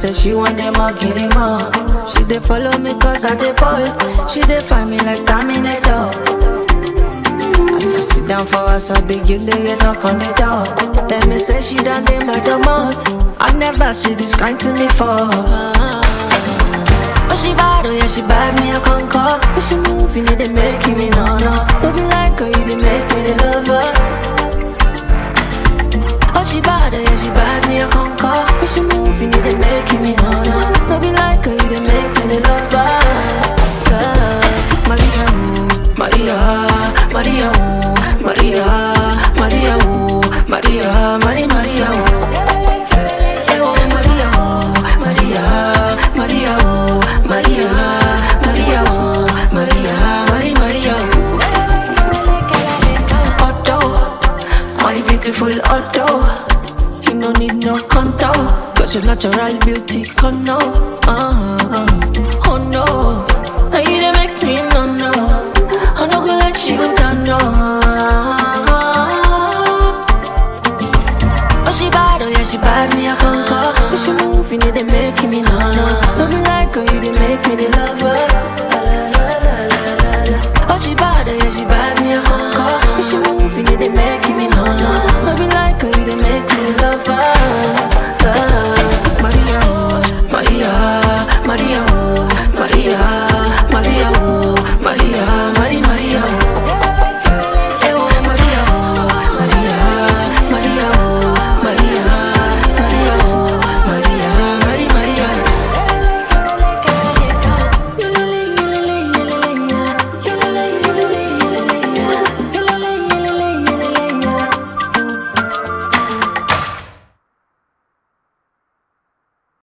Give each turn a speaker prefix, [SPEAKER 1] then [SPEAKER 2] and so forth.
[SPEAKER 1] say she want them all, get them all. She dey follow me cause I dey ball. She dey find me like Terminator. As I sit down for us, I begin to get knock on the door. Tell me say she done dey my domot. I never see this kind to me for. Oh she bad, oh yeah she bad, me I conquer. Oh she move, you know they make me no no. Don't be like her, you they make me the lover. Oh she bad, oh yeah she bad, me I conquer. Oh she move, you know they make me no no. Don't be like her, you they make me the lover. Love. Maria, oh, Maria, Maria, oh, Maria, Maria, oh, Maria, Maria, Maria, oh. Eh, oh, Maria, oh, Maria, Maria, oh, Maria, Maria, oh, Maria, Maria, Maria, oh. Otto, my beautiful Otto. You no need no contour, cause your natural beauty can know. Uh-huh.